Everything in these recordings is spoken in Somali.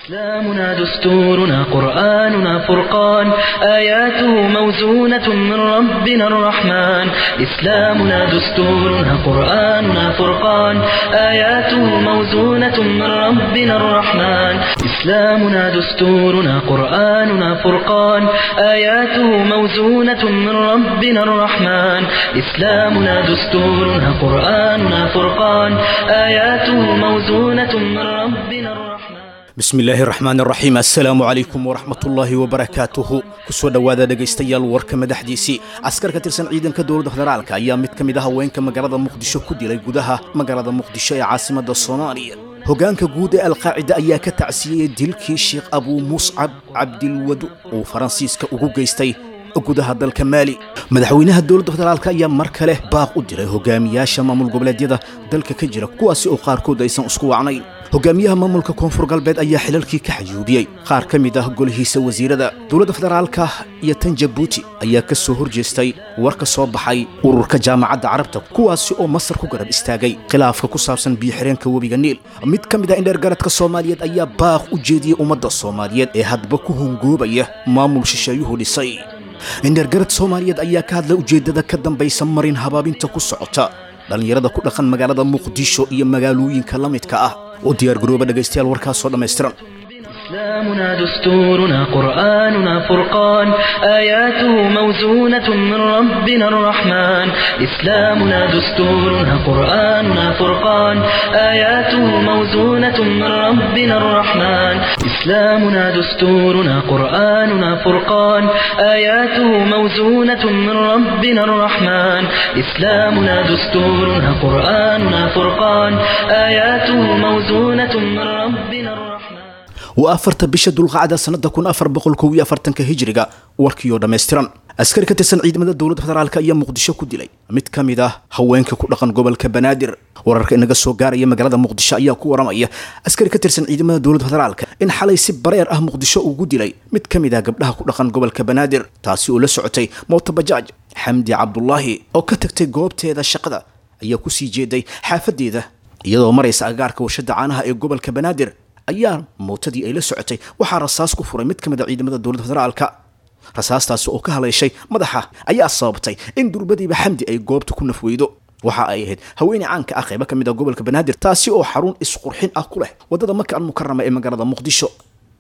إسلامنا دستورنا قرآننا فرقان آياته موزونة من ربنا الرحمن إسلامنا دستورنا قرآننا فرقان آياته موزونة من ربنا الرحمن إسلامنا دستورنا قرآننا فرقان آياته موزونة من ربنا الرحمن إسلامنا دستورنا قرآننا فرقان آياته موزونة من ربنا الرحمن bismi illaahi raxmaan raxiim assalaamu calaykum waraxmatullaahi wabarakaatuhu kusoo dhowaada dhegaystayaal warka madaxdiisii askar ka tirsan ciidanka dowladda federaalka ayaa mid ka mid ah haweenka magaalada muqdisho ku dilay gudaha magaalada muqdisho ee caasimadda soomaaliya hoggaanka guud ee alqaacida ayaa ka tacsiyeyey dilkii sheekh abuu muscab cabdilwadu uu faransiiska ugu geystay gudaha dalka maali madaxweynaha dowladda federaalka ayaa mar kale baaq u diray hogaamiyaasha maamul goboleedyada dalka ka jira kuwaasi oo qaarkood aysan isku wacnayn hogaamiyaha maamulka koonfur galbeed ayaa xilalkii ka xayuubiyey qaar ka mid ah golihiisa wasiirada dowladda federaalka iyo tan jabuuti ayaa ka soo horjeestay war ka soo baxay ururka jaamacadda carabta kuwaasi oo masar ku garab istaagay khilaafka ku saabsan biyo-xireenka webiga niil mid ka mid ah indheergaradka soomaaliyeed ayaa baaq u jeediyey ummadda soomaaliyeed ee hadba ku hongoobaya maamul shisheeyuhu dhisay indheergarad soomaaliyeed ayaa ka hadlay ujeeddada ka dambaysa marin habaabinta ku socota dhallinyarada ku dhaqan magaalada muqdisho iyo magaalooyinka la midka ah u diyaargarooba dhegaystayaal warkaasoo dhammaystiran إسلامنا دستورنا قرآننا فرقان آياته موزونة من ربنا الرحمن إسلامنا دستورنا قرآننا فرقان آياته موزونة من ربنا الرحمن إسلامنا دستورنا قرآننا فرقان آياته موزونة من ربنا الرحمن إسلامنا دستورنا قرآننا فرقان آياته موزونة من ربنا الرحمن waa afarta bisha dulqacda sannada kun afar boqol kow iyo afartanka hijriga warkii oo dhammaystiran askari ka tirsan ciidamada dowladda federaalk ayaa muqdisho ku dilay mid ka mid ah haweenka ku dhaqan gobolka banaadir wararka inaga soo gaaraya magaalada muqdisho ayaa ku waramaya askari ka tirsan ciidamada dowladda federaalka in xalay si bareer ah muqdisho ugu dilay mid ka mid ah gabdhaha ku dhaqan gobolka banaadir taasi oo la socotay mooto bajaaj xamdi cabdulaahi oo ka tagtay goobteeda shaqada ayaa kusii jeeday xaafadeeda iyadoo maraysa agaarka warshada caanaha ee gobolka banaadir ayaa mootadii ay la socotay waxaa rasaas ku furay mid ka mid a ciidamada dowladda federaalka rasaastaasi oo ka haleeshay madaxa ayaa sababtay in durbadiiba xamdi ay goobta ku nafweydo waxa ay ahayd haweeney caanka ah qaybo ka mid a gobolka banaadir taasi oo xarun isqurxin ah ku leh waddada maka almukarama ee magaalada muqdisho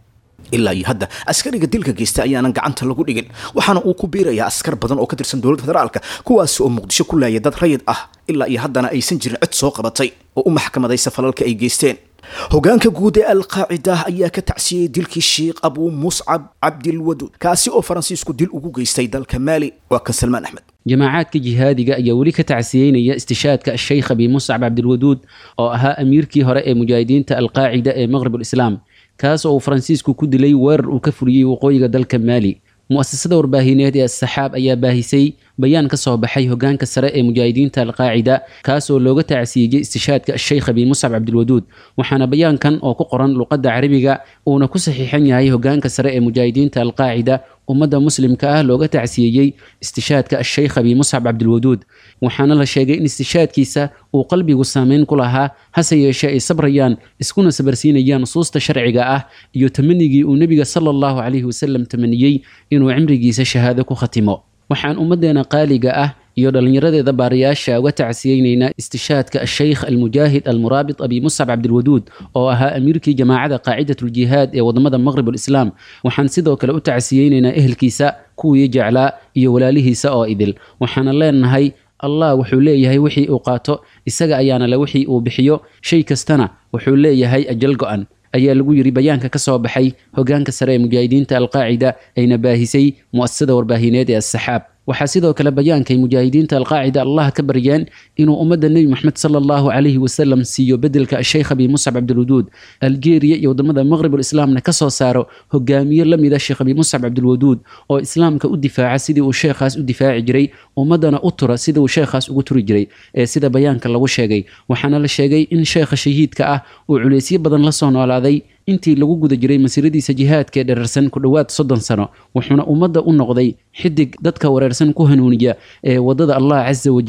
ilaa iyo hadda askariga dilka geysta ayaanan gacanta lagu dhigin waxaana uu ku biirayaa askar badan oo ka tirsan dowladda federaalka kuwaasi oo muqdisho ku laaya dad rayid ah ilaa iyo haddana aysan jirin cid soo qabatay oo u maxkamadaysa falalka ay geysteen hogaanka guud ee alqaacida ayaa ka tacsiyeyey dilkii sheekh abuu muscab cabdilwadud kaasi oo faransiisku dil ugu geystay dalka maali waa kan salmaan axmed jamaacadka jihaadiga ayaa weli ka tacsiyeynaya istishaadka sheykh abi muscab cabdilwaduud oo ahaa amiirkii hore ee mujaahidiinta alqaacida ee maqrib ulislaam kaas oo uu faransiisku ku dilay weerar uu ka fuliyey waqooyiga dalka maali mu'asasada warbaahineed ee asaxaab ayaa baahisay bayaan ka soo baxay hogaanka sare ee mujaahidiinta alqaacida kaas oo looga tacsiiyey istishaadka sheykh abi muscab cabdilwaduud waxaana bayaankan oo ku qoran luqadda carabiga uuna ku saxiixan yahay hogaanka sare ee mujaahidiinta alqaacida ummadda muslimka ah looga tacsiyeeyey istishaadka sheykh abi muscab cabdilwaduud waxaana la sheegay in istishaadkiisa uu qalbigu saameyn ku lahaa hase yeeshee ay sabrayaan iskuna sabarsiinayaan nusuusta sharciga ah iyo tamanigii uu nebiga sala allahu calayhi wasalam tamaniyey inuu cimrigiisa shahaado ku khatimo waxaan ummaddeena qaaliga ah iyo dhallinyaradeeda baarayaasha uga tacsiyeynaynaa istishaadka asheykh almujaahid almuraabit abi muscab cabdilwaduud oo ahaa amiirkii jamaacada qaacidatuljihaad ee wadamada maqrib alislaam waxaan sidoo kale u tacsiyeynaynaa ehelkiisa kuwii jeclaa iyo walaalihiisa oo idil waxaana leenahay allah wuxuu leeyahay wixii uu qaato isaga ayaana le wixii uu bixiyo shay kastana wuxuu leeyahay ajal go-an ayaa lagu yiri bayaanka ka soo baxay hogaanka sare ee mujaahidiinta alqaacida ayna baahisay mu'asasada warbaahineed ee asaxaab waxaa sidoo kale bayaankay mujaahidiinta alqaacida allah ka baryeen inuu ummadda nebi moxamed sala allahu calayhi wasalam siiyo bedelka sheykh abi muscab cabdilwaduud algeria iyo wadamada maqrib ulislaamna ka soo saaro hogaamiye la mida sheekh abi muscab cabdilwaduud oo islaamka u difaaca sidii uu sheekhaas u difaaci jiray ummadana u tura sidii uu sheekhaas ugu turi jiray ee sida bayaanka lagu sheegay waxaana la sheegay in sheekha shahiidka ah uu culeysyo badan la soo noolaaday intii lagu guda jiray masiiradiisa jihaadka ee dherarsan ku dhowaad soddon sano wuxuuna ummadda u noqday xidig dadka wareersan ku hanuuniya ee waddada allah casa wajalla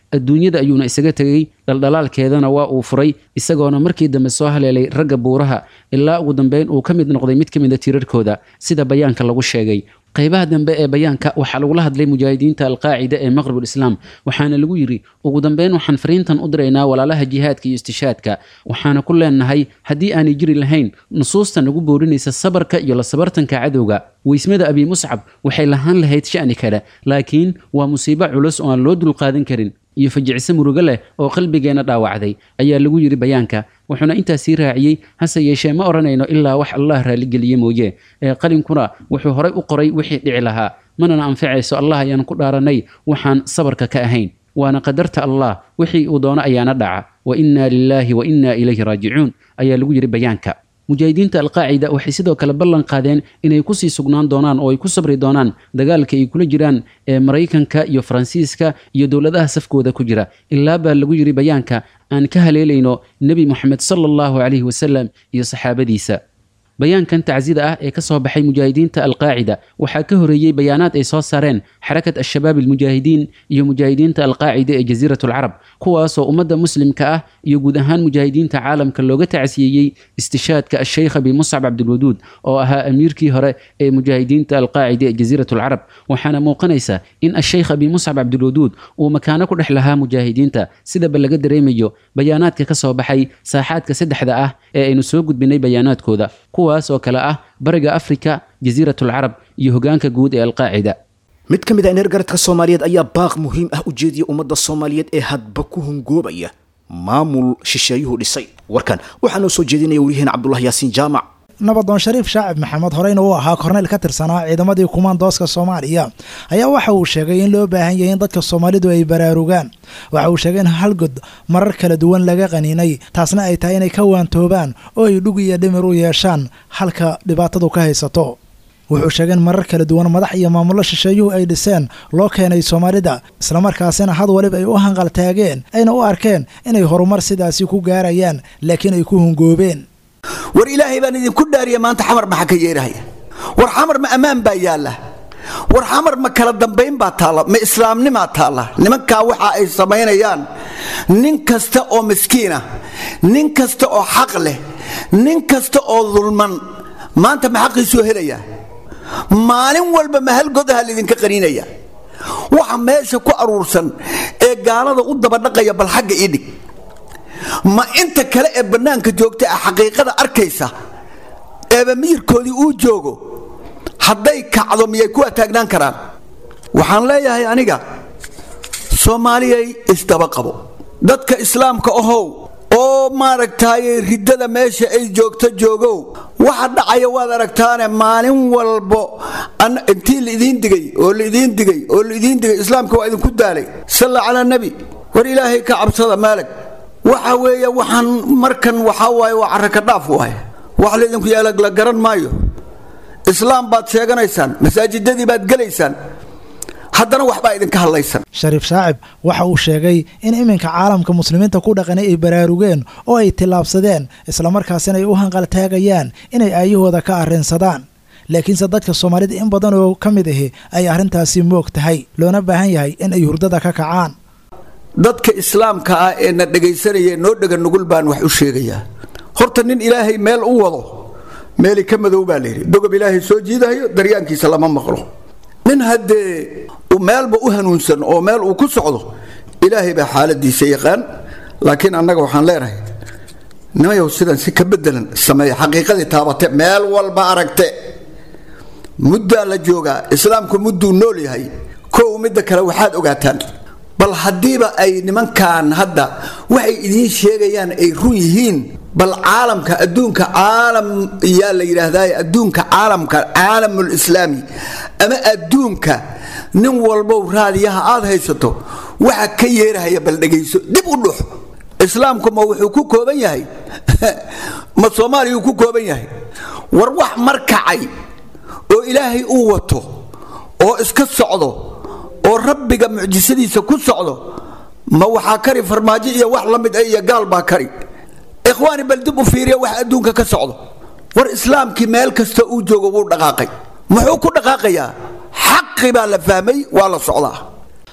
adduunyada ayuuna isaga tegey dhaldhalaalkeedana waa uu furay isagoona markii dambe soo haleelay ragga buuraha ilaa ugu dambeyn uu ka mid noqday mid ka mida tiirarkooda sida bayaanka lagu sheegay qaybaha dambe ee bayaanka waxaa lagula hadlay mujaahidiinta alqaacida ee maqrib islaam waxaana lagu yidhi ugu dambeyn waxaan fariintan u diraynaa walaalaha jihaadka iyo istishaadka waxaana ku leenahay haddii aanay jiri lahayn nusuusta nagu boorinaysa sabarka iyo la sabartanka cadowga weysmada abi muscab waxay lahaan lahayd sha'ni kale laakiin waa musiibo culus oo aan loo dulqaadan karin iyo fajicise murugo leh oo qalbigeenna dhaawacday ayaa lagu yidhi bayaanka wuxuuna intaas sii raaciyey hase yeeshee ma odhanayno ilaa wax allah raaligeliye mooye ee qalinkuna wuxuu horay u qoray wixii dhici lahaa manana anficayso allah ayaan ku dhaaranay waxaan sabarka ka ahayn waana qadarta allah wixii uu doono ayaana dhaca wa innaa lilaahi wa innaa ilayhi raajicuun ayaa lagu yidhi bayaanka mujaahidiinta alqaacida waxay sidoo kale ballan qaadeen inay kusii sugnaan doonaan oo ay ku sabri doonaan dagaalka ay kula jiraan ee maraykanka iyo faransiiska iyo dowladaha safkooda ku jira ilaa baa lagu yidhi bayaanka aan ka haleelayno nebi moxamed sala allahu calayhi wasalam iyo saxaabadiisa bayaankan tacsida ah ee ka soo baxay mujaahidiinta alqaacida waxaa ka horeeyey bayaanaad ay soo saareen xarakat al-shabaab almujaahidiin iyo mujaahidiinta alqaacida ee jasiirat alcarab kuwaasoo ummadda muslimka ah iyo guud ahaan mujaahidiinta caalamka looga tacsiyeeyey istishaadka asheykh abi muscab cabdilwaduud oo ahaa amiirkii hore ee mujaahidiinta alqaacida ee jasiirat alcarab waxaana muuqanaysa in asheykh abi muscab cabdilwaduud uu makaano ku dhex lahaa mujaahidiinta sidaba laga dareemayo bayaanaadka ka soo baxay saaxaadka saddexda ah ee aynu soo gudbinay bayaanaadkooda kuwaas oo kale ah bariga afrika jasiirat alcarab iyo hogaanka guud ee alqaacida mid ka mid ah neergaradka soomaaliyeed ayaa baaq muhiim ah u jeediyay ummadda soomaaliyeed ee hadba ku hungoobaya maamul shisheeyuhu dhisay warkan waxaa noo soo jeedinaya waryaheena cabdullah yaasiin jaamac nabadoon shariif shaacib maxamed horeyna uu ahaa korneyl ka tirsanaa ciidamadii kumaandooska soomaaliya ayaa waxa uu sheegay in loo baahan yahay in dadka soomaalidu ay baraarugaan waxa uu sheegay in halgod marar kala duwan laga qaniinay taasna ay tahay inay ka waantoobaan oo ay dhug iyo dhimir u yeeshaan halka dhibaatadu ka haysato wuxuu sheegay in marar kala duwan madax iyo maamullo shisheeyuhu ay dhiseen loo keenay soomaalida islamarkaasina had waliba ay u hanqaltaageen ayna u arkeen inay horumar sidaasi ku gaarayaan laakiin ay ku hungoobeen war ilaahay baan idinku dhaariya maanta xamar maxaa ka yeerahaya war xamar ma ammaan baa yaalla war xamar ma kala dambayn baa taalla ma islaamnimaa taalla nimankaa waxa ay samaynayaan nin kasta oo miskiinah nin kasta oo xaq leh nin kasta oo dulman maanta ma xaqiisuu helayaa maalin walba ma halgodaha laydinka qaniinaya waxa meesha ku aruursan ee gaalada u dabadhaqaya bal xagga ii dhig ma inta kale ee bannaanka joogta ee xaqiiqada arkaysa eeba miyirkoodii uu joogo hadday kacdo miyay kuwa taagnaan karaan waxaan leeyahay aniga soomaaliyay isdaba qabo dadka islaamka ahow oo maaragtaaye riddada meesha ay joogto joogow waxa dhacaya waad aragtaane maalin walbo intii laidiin digay oo laidiin digay oo laidiin digay islaamka waa idinku daalay salla calaa nebi war ilaahay ka cabsada maalag waxa weeye waxaan markan waxaa waaye waa carraka dhaaf waay wax laydinku yeela la garan maayo islaam baad sheeganaysaan masaajidadii baad gelaysaan haddana waxbaa idinka hadlaysan shariif shaacib waxa uu sheegay in iminka caalamka muslimiinta ku dhaqanay ay baraarugeen oo ay tillaabsadeen islamarkaasina ay u hanqaltaagayaan inay aayahooda ka arrinsadaan laakiinse dadka soomaalida in badan oo ka mid ahi ay arrintaasi moog tahay loona baahan yahay in ay hurdada ka kacaan dadka islaamka ah ee na dhegaysanaya noo dhega nugul baan wax u sheegayaa horta nin ilaahay meel u wado meeli ka madow baa layidhi dogob ilaahay soo jiidahayo daryaankiisa lama maqlo nin haddee meelba u hanuunsan oo meel uu ku socdo ilaahay baa xaaladiisa yaqaan laakiin annaga waxaan leenahay nimayow sidan si ka bedelan sameeya xaqiiqadii taabate meel walba aragte muddaa la joogaa islaamku mudduu nool yahay kow midda kale waxaad ogaataan bal haddiiba ay nimankan hadda waxay idiin sheegayaan ay run yihiin bal caalamka adduunka caalam yaa la yidhaahdaa adduunka caalamka caalamul islaami ama adduunka nin walbow raadiyaha aad haysato waxa ka yeerahaya bal dhegayso dib u dhux islaamku ma wuxuu ku kooban yahay ma soomaaliyuu ku kooban yahay war wax markacay oo ilaahay uu wato oo iska socdo oo rabbiga mucjisadiisa ku socdo ma waxaa kari farmaajo iyo wax la mid ah iyo gaal baa kari ikhwaani bal dib u fiiriya wax adduunka ka socdo war islaamkii meel kasta uu joogo wuu dhaqaaqay muxuu ku dhaqaaqayaa xaqi baa la fahmay waa la socdaa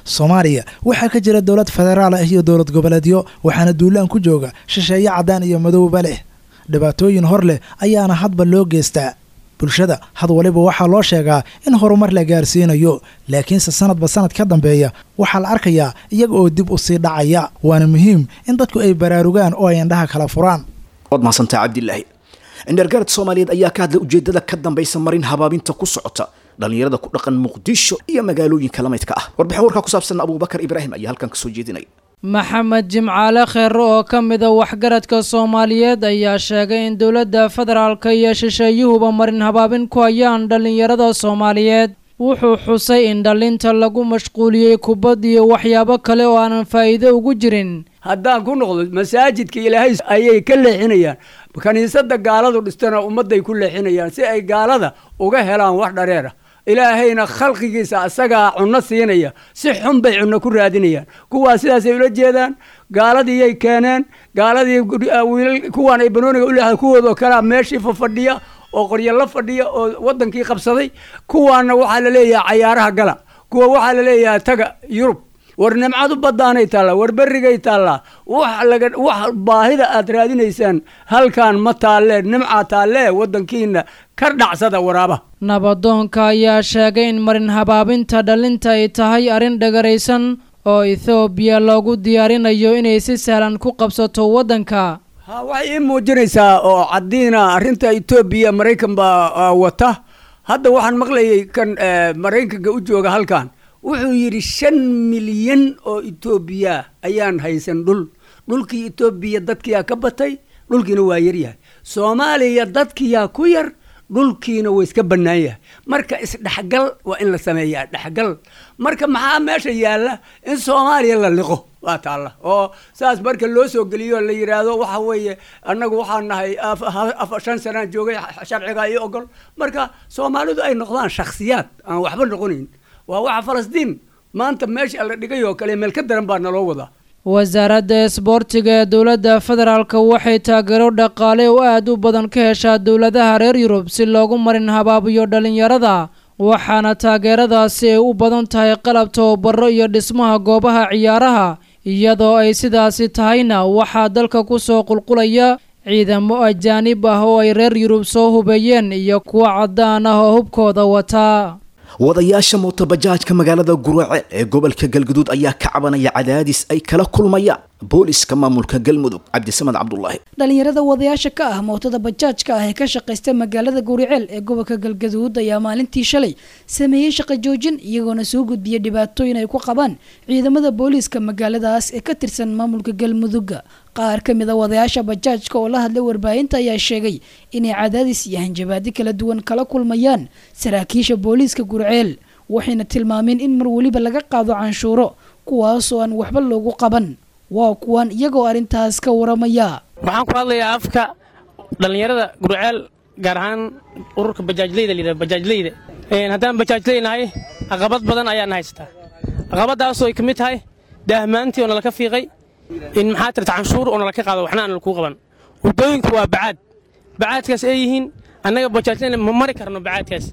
soomaaliya waxaa ka jira dowlad federaal ah iyo dowlad goboleedyo waxaana duulaan ku jooga shisheeye caddaan iyo madowba leh dhibaatooyin hor leh ayaana hadba loo geystaa bulshada had waliba waxaa loo sheegaa in horumar la gaarsiinayo laakiinse sanadba sanad ka dambeeya waxaa la arkayaa iyaga oo dib u sii dhacaya waana muhiim in dadku ay baraarugaan oo ay indhaha kala furaan waad mahadsantaha cabdilaahi indhergaarad soomaaliyeed ayaa ka hadlay ujeedada ka dambaysa marin habaabinta ku socota dhallinyarada ku dhaqan muqdisho iyo magaalooyinka la midka ah warbixin warkaa ku saabsan abuubakar ibraahim ayaa halkan kasoo jeedinaya maxamed jimcaale kheere oo ka mida waxgaradka soomaaliyeed ayaa sheegay in dowladda federaalka iyo shisheeyuhuba marin habaabin ku hayaan dhallinyarada soomaaliyeed wuxuu xusay in dhallinta lagu mashquuliyey kubad iyo waxyaabo kale oo aanan faa'iido ugu jirin haddaan ku noqdo masaajidka ilaahay ayay ka leexinayaan kiniisada gaaladu dhistana ummadday ku leexinayaan si ay gaalada uga helaan wax dhareer ah ilaahayna khalqigiisa asagaa cunno siinaya si xun bay cunno ku raadinayaan kuwaa sidaasay ula jeedaan gaaladiiyay keeneen gaaladii wiilal kuwaan ay banooniga uleedahay kuwoodoo kalea meeshii fafadhiya oo qoryo la fadhiya oo wadankii qabsaday kuwaana waxaa la leeyahay cayaaraha gala kuwa waxaa la leeyahay taga yurub war nimcadu badaanay taallaa war berrigay taallaa wax laga wax baahida aad raadinaysaan halkan ma taallee nimcaa taallee wadankiina ka dhacsada waraaba nabadoonka ayaa sheegay in marin habaabinta dhallinta ay tahay arrin dhagaraysan oo ethoobiya loogu diyaarinayo inay si sahlan ku qabsato waddanka ha waxay ii muujinaysaa oo caddiina arrinta etoobiya maraykan baa wata hadda waxaan maqlayay kan maraykanka u jooga halkan wuxuu yidhi shan milyan oo etoobiya ayaan haysan dhul dhulkii etoobiya dadkiyaa ka batay dhulkiina waa yaryahay soomaaliya dadkiyaa ku yar dhulkiina waa iska bannaan yahay marka isdhexgal waa in la sameeyaa dhexgal marka maxaa meesha yaalla in soomaaliya la liqo waa taalla oo saas marka loo soo geliyo la yidhaahdo waxa weeye annagu waxaan nahay shan sanaan joogay sharciga iyo ogol marka soomaalidu ay noqdaan shakhsiyaad aan waxba noqonayn waa waxa falastiin maanta meesha la dhigay oo kale meel ka daran baa naloo wadaa wasaaradda isboortiga ee dowladda federaalka waxay taageero dhaqaale oo aad u badan ka heshaa dowladaha reer yurub si loogu marin habaabiyo dhallinyarada waxaana taageeradaasi ay u badan tahay qalab tababaro iyo dhismaha goobaha ciyaaraha iyadoo ay sidaasi tahayna waxaa dalka ku soo qulqulaya ciidamo ajaanib ah oo ay reer yurub soo hubeeyeen iyo kuwa caddaan ah oo hubkooda wataa wadayaasha mootobajaajka magaalada guraceel ee gobolka galguduud ayaa ka cabanaya cadaadis ay kala kulmayaan booliska maamulka galmudug cabdisamad cabdulaahi dhalinyarada wadayaasha ka ah mootada bajaajka ah ee ka shaqaysta magaalada guriceel ee gobolka galgaduud ayaa maalintii shalay sameeyey shaqo joojin iyagoona soo gudbiyay dhibaatooyin ay ku qabaan ciidamada booliiska magaaladaas ee ka tirsan maamulka galmudugga qaar ka mid a wadayaasha bajaajka oo la hadlay warbaahinta ayaa sheegay inay cadaadis iyo hanjabaadi kala duwan kala kulmayaan saraakiisha booliiska gurceel waxayna tilmaameen in mar weliba laga qaado canshuuro kuwaasoo aan waxba loogu qaban waa kuwan iyagoo arrintaas ka waramaya waxaan ku hadlayaa afka dhallinyarada gurceel gaar ahaan ururka bajaajleyda layidhahdo bajaajleyda haddaan bajaajleynahay caqabad badan ayaan haystaa caqabadaasoo ay ka mid tahay daahmaantii oo nalaka fiiqay in maxaa tirta canshuur oo nalaka qaado waxna aan lakuu qaban waddooyinku waa bacaad bacaadkaas ay yihiin annaga bajaajleyna ma mari karno bacaadkaas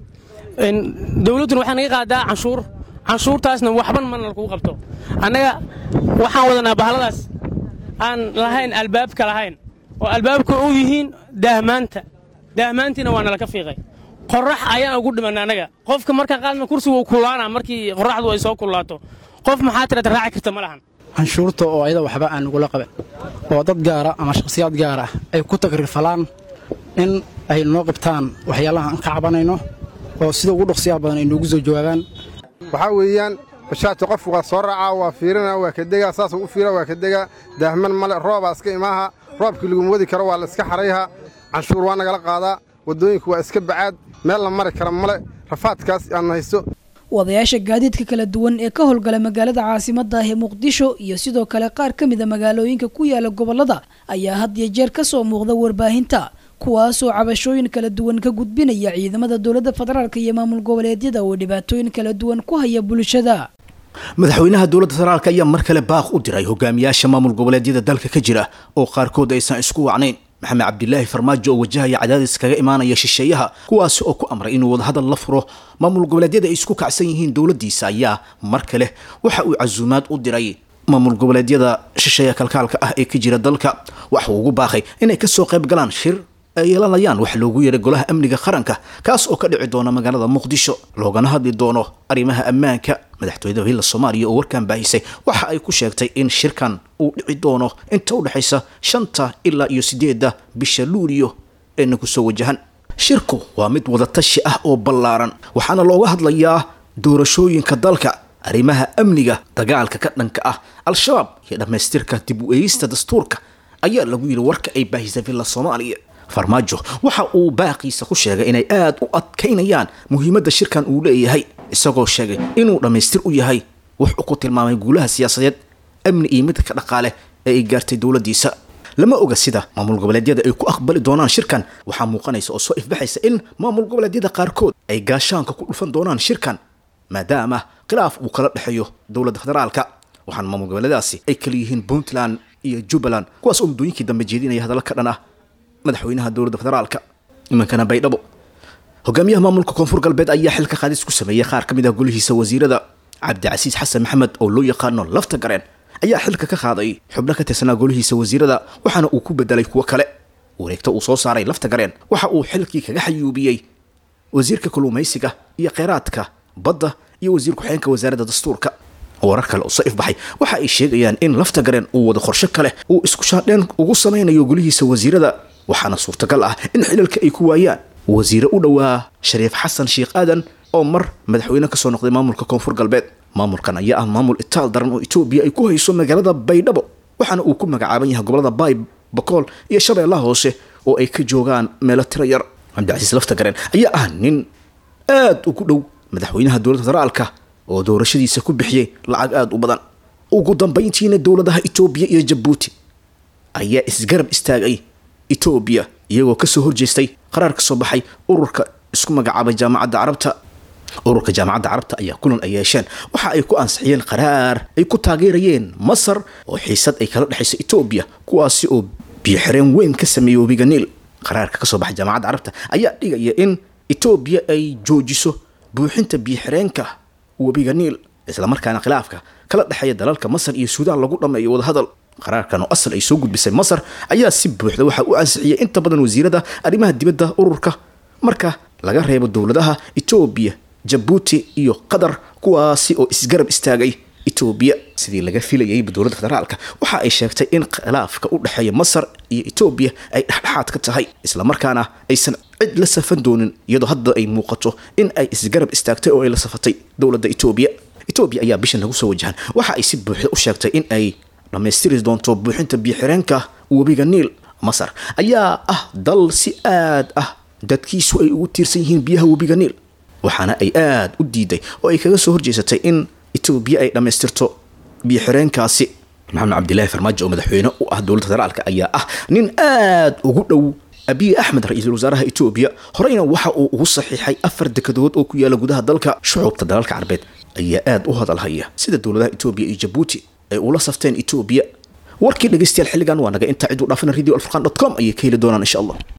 dowladduna waxay naga qaadaa canshuur canshuurtaasna waxban mana lakuu qabto annaga waxaan wadanaa bahaladaas aan lahayn albaabka lahayn oo albaabka u yihiin daahmaanta daahmaantiina waa nalaka fiiqay qorax ayaan ugu dhimanna annaga qofka markaa qaadna kursigu uu kullaanaa markii qoraxdu ay soo kullaato qof maxaa tirata raaci karta ma lahan canshuurta oo ayada waxba aan nagula qaban oo dad gaara ama shakhsiyaad gaar ah ay ku tagriirfalaan in ay noo qabtaan waxyaalaha aan ka cabanayno oo sida ugu dhaqsiyaha badan ay noogu soo jawaabaan waxaa weeyaan bashaajta qofku waa soo raacaa waa fiirina waa ka degaa saasuu u fiira waa ka degaa daahman male roobaa iska imaaha roobkii laguma wadi karo waa la iska xarayha canshuur waa nagala qaadaa waddooyinku waa iska bacaad meel la mari kara male rafaadkaas aan haysto wadayaasha gaadiidka kala duwan ee ka howlgala magaalada caasimadda ah ee muqdisho iyo sidoo kale qaar ka mid a magaalooyinka ku yaala gobollada ayaa had iyo jeer ka soo muuqda warbaahinta kuwaasoo cabashooyin kala duwan ka gudbinaya ciidamada dowladda federaalk iyo maamul goboleedyada oo dhibaatooyin kala duwan ku haya bulshada madaxweynaha dowladda federaalk ayaa mar kale baaq u diray hogaamiyaasha maamul goboleedyada dalka ka jira oo qaarkood aysan isku wacnayn maxamed cabdilaahi farmaajo oo wajahaya cadaadis kaga imaanaya shisheeyaha kuwaasi oo ku amray inuu wadahadal la furo maamul goboleedyada ay isku kacsan yihiin dowladdiisa ayaa mar kale waxa uu casuumaad u diray maamul goboleedyada shisheeya kalkaalka ah ee ka jira dalka waxa uu ugu baaqay inay kasoo qayb galaan shir ay yeelanayaan wax loogu yeeray golaha amniga qaranka kaas oo ka dhici doona magaalada muqdisho loogana hadli doono arrimaha ammaanka madaxtooyada hilla soomaaliya oo warkan baahisay waxa ay ku sheegtay in shirkan uu dhici doono inta u dhexaysa shanta ilaa iyo sideedda bisha luuliyo ee nagu soo wajahan shirku waa mid wadatashi ah oo ballaaran waxaana looga hadlayaa doorashooyinka dalka arrimaha amniga dagaalka ka dhanka ah al-shabaab iyo dhammaystirka dib u eegista dastuurka ayaa lagu yidhi warka ay baahisay villa soomaaliya farmaajo waxa uu baaqiisa ku sheegay inay aad u adkaynayaan muhiimadda shirkan uu leeyahay isagoo sheegay inuu dhammaystir u yahay wuxuu ku tilmaamay guulaha siyaasadeed amni iyo midka dhaqaale ee ay gaartay dowladdiisa lama oga sida maamul goboleedyada ay ku aqbali doonaan shirkan waxaa muuqanaysa oo soo ifbaxaysa in maamul goboleedyada qaarkood ay gaashaanka ku dhufan doonaan shirkan maadaama khilaaf uu kala dhexeeyo dowladda federaalka waxaana maamul goboleedaasi ay kala yihiin puntland iyo jubbaland kuwaas oo muddooyinkii dambe jeedinaya hadalla ka dhan ah madaxweynaha dowladda federaalka nimankana baydhabo hogaamiyaha maamulka koonfur galbeed ayaa xilka qaadis ku sameeyey qaar ka mid ah golihiisa wasiirada cabdicasiis xasan maxamed oo loo yaqaano lafta gareen ayaa xilka ka qaaday xubno ka tirsanaa golihiisa wasiirada waxaana uu ku bedelay kuwo kale wareegto uu soo saaray lafta gareen waxa uu xilkii kaga xayuubiyey wasiirka kalluumaysiga iyo kheyraadka badda iyo wasiir ku-xeenka wasaaradda dastuurka warar kale oo soo ifbaxay waxa ay sheegayaan in lafta gareen uu wada qorshe kale uu isku shaadheen ugu samaynayo golihiisa wasiirada waxaana suurtagal ah in xilalka ay ku waayaan wasiire u dhowaa shariif xasan sheekh aadan oo mar madaxweyne kasoo noqday maamulka koonfur galbeed maamulkan ayaa ah maamul itaal daran oo etoobiya ay ku hayso magaalada baydhabo waxaana uu ku magacaaban yahay gobolada baay bakool iyo shabeellaha hoose oo ay ka joogaan meelo tira yar cabdicasiis lafta gareen ayaa ah nin aad ugu dhow madaxweynaha dowladda federaalka oo doorashadiisa ku bixiyey lacag aada u badan ugu dambayntiina dowladaha etoobiya iyo jabuuti ayaa isgarab istaagay etoobiya iyagoo kasoo horjeestay qaraar ka soo baxay ururka isku magacaabay jaamacadda carabta ururka jaamacadda carabta ayaa kulan ay yeesheen waxa ay ku ansixiyeen qaraar ay ku taageerayeen masar oo xiisad ay kala dhexayso etoobiya kuwaasi oo biyoxireen weyn ka sameeyey webiga niil qaraarka kasoo baxay jaamacadda carabta ayaa dhigaya in etoobiya ay joojiso buuxinta biyoxireenka webiga niil islamarkaana khilaafka kala dhexeeya dalalka masar iyo suudaan lagu dhammeeyo wadahadal qaraarkan oo asal ay soo gudbisay masar ayaa si buuxda waxaa u ansixiyay inta badan wasiirada arrimaha dibadda ururka marka laga reebo dowladaha etoobiya jabuuti iyo qatar kuwaasi oo isgarab istaagay etoobiya sidii laga filayay dowladda federaalka waxa ay sheegtay in khilaafka u dhexeeya masar iyo etoobiya ay dhexdhexaad ka tahay islamarkaana aysan cid la safan doonin iyadoo hadda ay muuqato in ay isgarab istaagtay oo ay la safatay dowladda etoobiya etoobiya ayaa bisha nagu soo wajahan waxa ay si buuxda u sheegtay in ay dhammaystiri doonto buuxinta biyoxireenka webiga niil masar ayaa ah dal si aad ah dadkiisu ay ugu tiirsan yihiin biyaha webiga niil waxaana ay aad u diiday oo ay kaga soo horjeesatay in etoobiya ay dhammaystirto biyoxireenkaasi maxamed cabdilaahi farmaajo oo madaxweyne u ah dowladda federaalka ayaa ah nin aad ugu dhow abiy axmed ra-iisul wasaaraha etoobiya horeyna waxa uu ugu saxiixay afar dekadood oo ku yaala gudaha dalka shucuubta dalalka carbeed ayaa aad u hadalhaya sida dowladaha etoobiya iyo jabuuti ay ula safteen etoobiya warkii dhegeystayaal xilligan waa naga intaa cid u dhaafana radio alfurqan dot com ayay ka heli doonaan insha allah